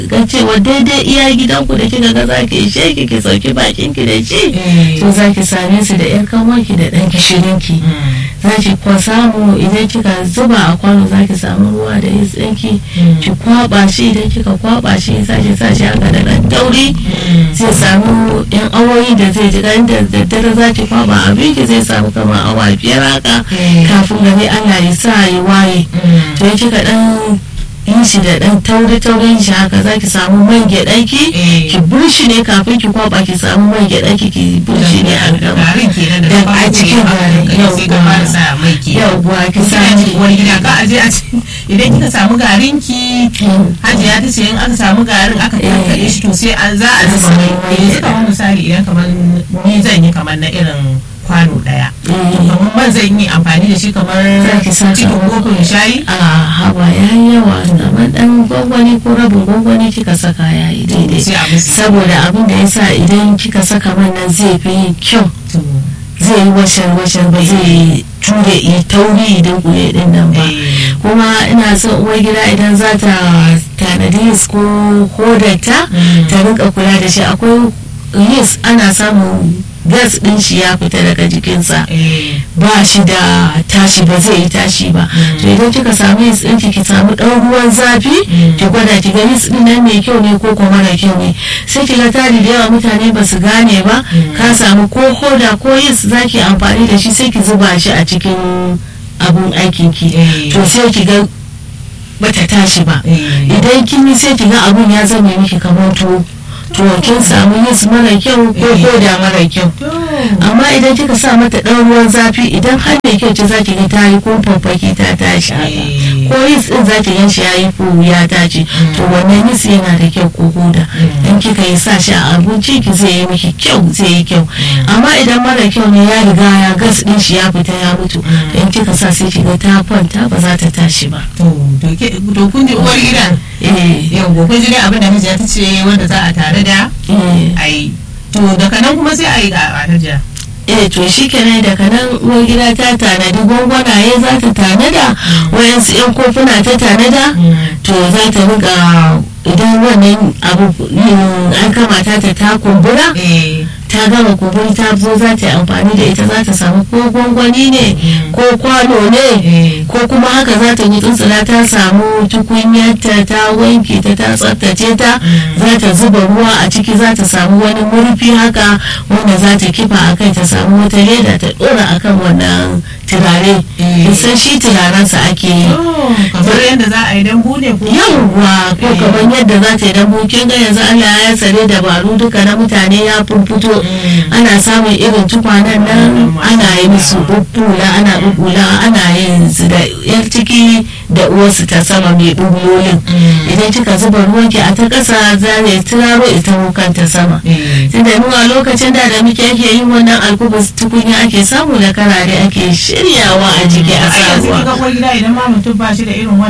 ga cewa daidai iya gidanku da kika ga zaki ishe ki ki sauki bakin ki da shi Eh. to zaki same su da yar kanwarki da dan gishirin ki za ki kwa samu idan kika zuba a kwano za ki samu ruwa da yis ɗinki ki kwaba shi idan kika kwaba shi za ki sa shi haka da ɗan tauri zai samu yan awoyi da zai ji dan da daddare za ki kwaba abin ki zai samu kamar awa biyar haka Mm. kafin gari Allah ya sa ya waye to in kika dan yin shi da dan tauri taurin shi haka za ki samu man gyaɗa ki Eh. ki burshi ne kafin ki kwaba ki samu man gyaɗa ki ki burshi ne a gaba garin kenan da Da farko a cikin ne garin, aka kai sai ka yauwa. fara sa mai ke yauwa ki sa kina shi ji uwar gida ka aje a ci idan kika samu garin ki hajiya ta ce in aka samu garin aka karkare shi to sai an za a zuba mai Mai. yanzu kamar misali idan kamar ni zan yi kamar na irin kwano daya to kamar man zan yi amfani da shi kamar Za ki saka cikin uku. kofin shayi a haba ya yi yawa kamar dan gwangwani ko rabin gwangwani kika saka ya yi daidai sai a musu saboda abin da ya sa idan kika saka man nan zai fi yin kyau to zai yi washar washar ba zai ture yi tauri idan kule din nan ba eh, kuma ina son uwar gida idan za ta tanadi yis ko hodarta Mm. ta rinka kula da shi akwai yis ana samun gas din shi ya fita daga jikinsa eh, ba shi da tashi ba zai yi tashi ba to idan kika samu yis ɗinki ki samu ɗan ruwan zafi ki gwada ki ga yis ɗin nan mai kyau ne ko kuma mara kyau ne sai ki ga tari da yawa mutane ba su gane ba ka samu ko hoda ko yis za ki amfani da shi sai ki zuba shi a cikin abun aikin ki Eh. to sai ki ga bata tashi ba eh. idan kin yi sai ki ga abun ya zama miki kamar tuwo to kin samu yis mara kyau ko Eh. hoda mara kyau To, amma idan kika sa mata ɗan ruwan zafi idan har mai kyau ce zaki ga ta yi kumfafaki ta tashi haka Eh. ko yis din zaki gan shi ya yi fu ya tashi to wannan yis yana da kyau ko hoda in kika yi sa shi a abinci ki zai yi miki kyau zai yi kyau amma idan mara kyau ne ya riga ya gas din shi ya fita ya mutu in kika sa sai ki ga ta kwanta ba za ta tashi ba to, to ke- to kun ji uwar gidan eh yau kun ji dai abin da hajiya ta ce wanda za a tare da eh ai to daga nan kuma sai a yi ga hajiya eh to shi kenan daga nan uwar gida ta tanadi gwangwanaye za ta tanada wayansu yan kofuna ta tanada to za ta riga idan wannan abu yin an kamata ta ta kumbura eh ta gama kumburi ta zo za ta yi amfani da ita za ta samu ko gwangwani ne ko kwano ne eh ko kuma haka za ta yi tsuntsula ta samu tukunyarta ta wanke ta ta tsaftace ta za ta zuba ruwa a ciki za ta samu wani murfi haka wanda za ta kifa a kai ta samu wata leda ta dora akan wannan turare Eh. san shi turarensa ake yi to kamar yadda za a yi dambu ne ko yawwa ko Eh. kamar yadda za ta yi dambu kin ga yanzu Allah ya tsare dabaru duka na mutane ya furfuto Mm. ana samun irin tukwanen nan Mm. ana yi musu bubbula ana bubbula ana yin su da yar ciki da uwarsu ta sama mai bubbulolin Mm. idan kika zuba ruwanki a ta ƙasa za ne turaro ita ta sama eh tunda mu a lokacin da da muke ake yin wannan alkubus tukunya ake samu da karare ake shiryawa a jiki a a sa yanzu ruwa kika uwar gida idan ma mutum ba shi da irin